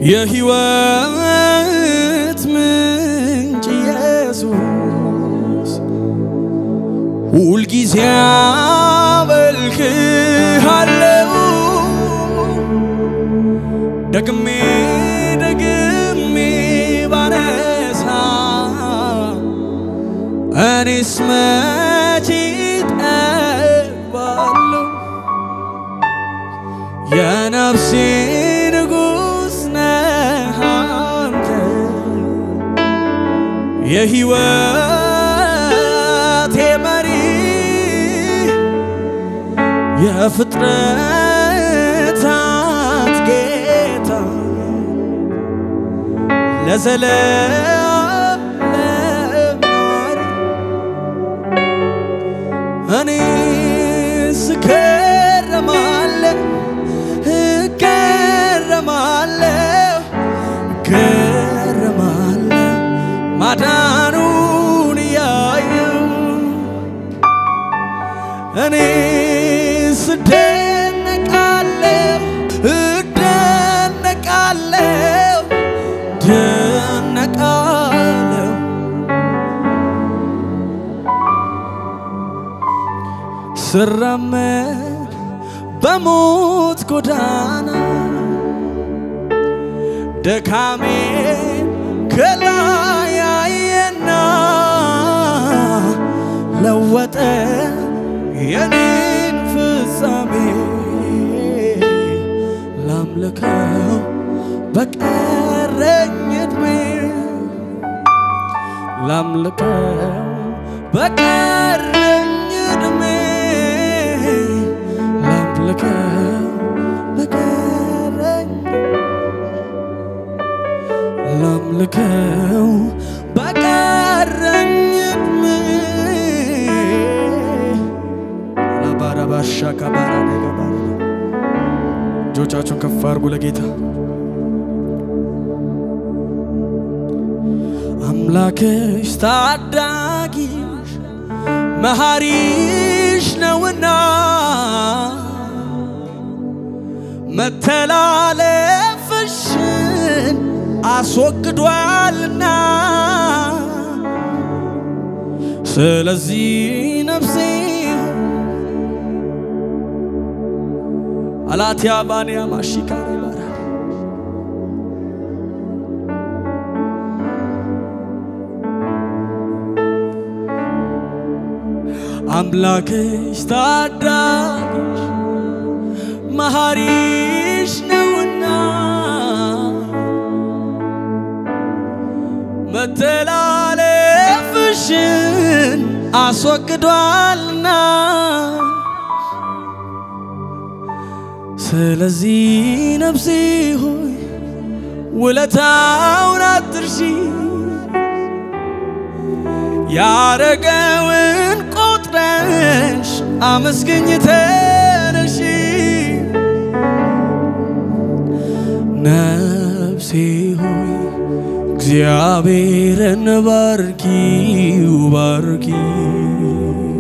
የሕይወት ምንጭ ኢየሱስ ሁልጊዜ አመልክሃለሁ ደግሜ ደግሜ ባነሳ እኔስ መቼ እጠግባለሁ የነፍሴ ንጉሥ ነህ አንተ የሕይወቴ መሪ የፍጥረታት ጌታ ለዘለዓለም ኗሪ እኔ ስገረማለሁ እገረማለሁ እገረማለሁ ማዳኑን እያየሁ እኔ ስደነቃለሁ እደነቃለሁ ደነቃለሁ ስራመድ በሞት ጎዳና ደካሜ ከላይ አየና ለወጠ የኔን ፍጻሜ ላምልከው በቀረኝ ዕድሜ ላምልከው በቀረኝ ዕድሜ ላምልከው በቀረኝ ላምልከው በቀረኝ ዕድሜ ላባራባሻ ካባራ ደገባራ እጆቻችሁን ከፍ አድርጉ ለጌታ አምላክሽ ታዳጊሽ መሐሪሽ ነውና መተላለፍሽን አስወግዷልና ስለዚህ ነፍሴ አላትያ ባንያ ማሺካራ ባራ አምላክሽ ታዳጊሽ መሐሪሽ ነውና መተላለፍሽን አስወግዷልና ስለዚህ ነፍሴ ሆይ ውለታውን አትርሺ ያረገውን ቆጥረሽ አመስግኝ ተነሺ ነፍሴ ሆይ እግዚአብሔርን ባርኪው ባርኪው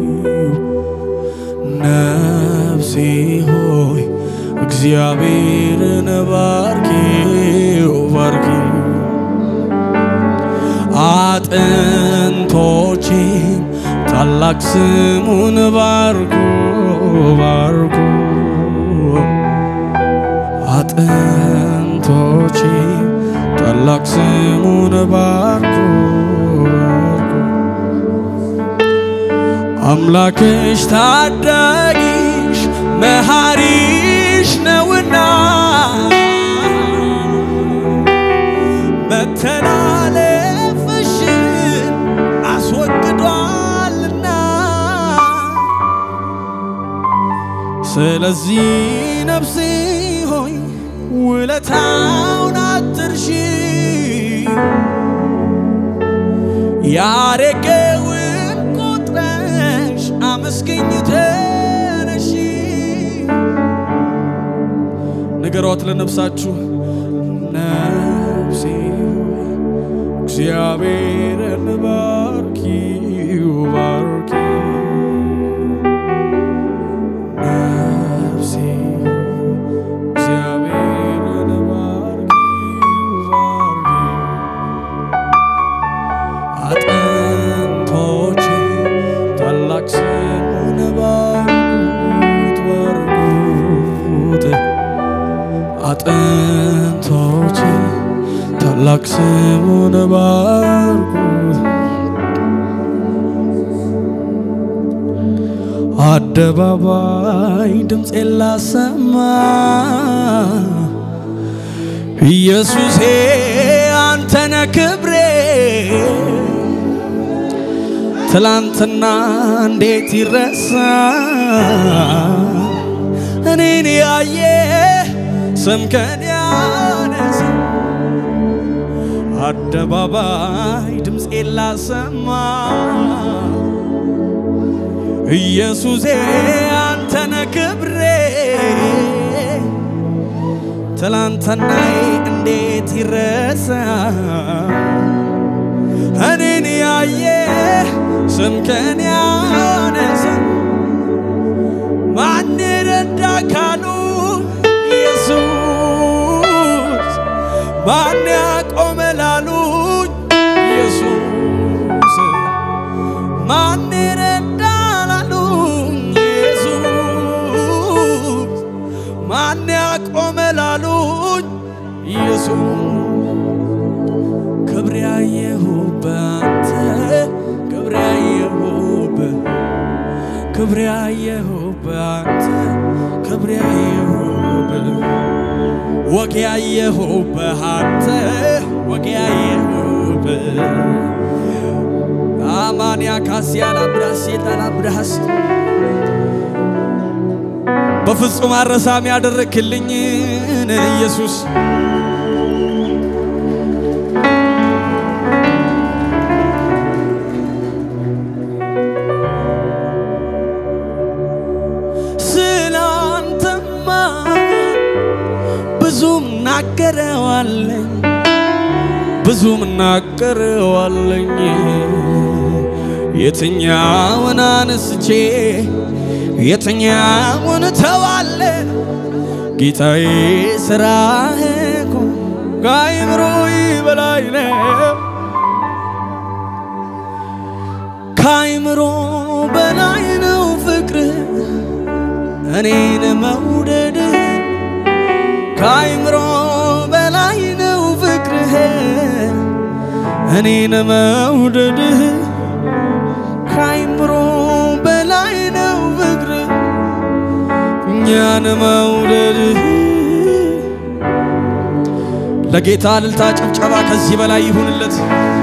ነፍሴ ሆይ እግዚአብሔርን ባርኪው ባርኪው አጥንቶቼም ታላቅ ስሙን ባርኩ ባርኩ አጥንቶቼም ታላቅ ስሙን ባርኩ ባርኩ አምላክሽ ታዳጊሽ መሐሪሽ ነውና መተላለፍሽን አስወግዷልና ስለዚህ ነፍሴ ሆይ ውለታውን አትርሺ ያረገውን ቁጥረሽ አመስግኝ ተነሺ ንገሯት ለነፍሳችሁ ነፍሴ ሆይ እግዚአብሔርን ባርኪው ባርኪው ነፍሴ ሆይ እግዚአብሔርን ባርኪው አጥንቶቼ ታላቅ ስሙን ባርኩ። አደባባይ ድምፄን ላሰማ ኢየሱሴ አንተነ ክብሬ ትላንትና እንዴት ይረሳ እኔን ያየ ስምከን ያነሳ አደባባይ ድምፄን ላሰማ ኢየሱሴ አንተነ ክብሬ ትላንትናዬ እንዴት ይረሳ እኔን ያየ ስምከን ያነሳ ማን ረዳ ካሉ ኢየሱስ ማን ያቆመ ላሉኝ ኢየሱስ ማን ረዳ ላሉኝ ኢየሱስ ማን ያቆመ ላሉኝ ኢየሱስ ክብር ያየሁበት ክብር ያየሁበት ክብር ያየሁበት ክብር ያየሁበት ወግ ያየሁበት አንተ ወግ ያየሁበት አማንያ ካሲያ ላብራስ የታላብራስ በፍጹም አረሳም ያደረክልኝን ኢየሱስ ስላንተማ ብዙም ናገረዋለኝ ብዙም ናገረዋለኝ የትኛውን አንስቼ የትኛውን ተዋለ ጌታዬ ስራህ እኮ ከአእምሮ በላይ ነው ከአእምሮ በላይ ነው ፍቅርህ እኔን መውደድ ከአይምሮ በላይ ነው ፍቅርህ እኔን መውደድ ከአይምሮ በላይ ነው ፍቅርህ እኛን መውደድ ለጌታ እልልታ ጭብጨባ ከዚህ በላይ ይሁንለት።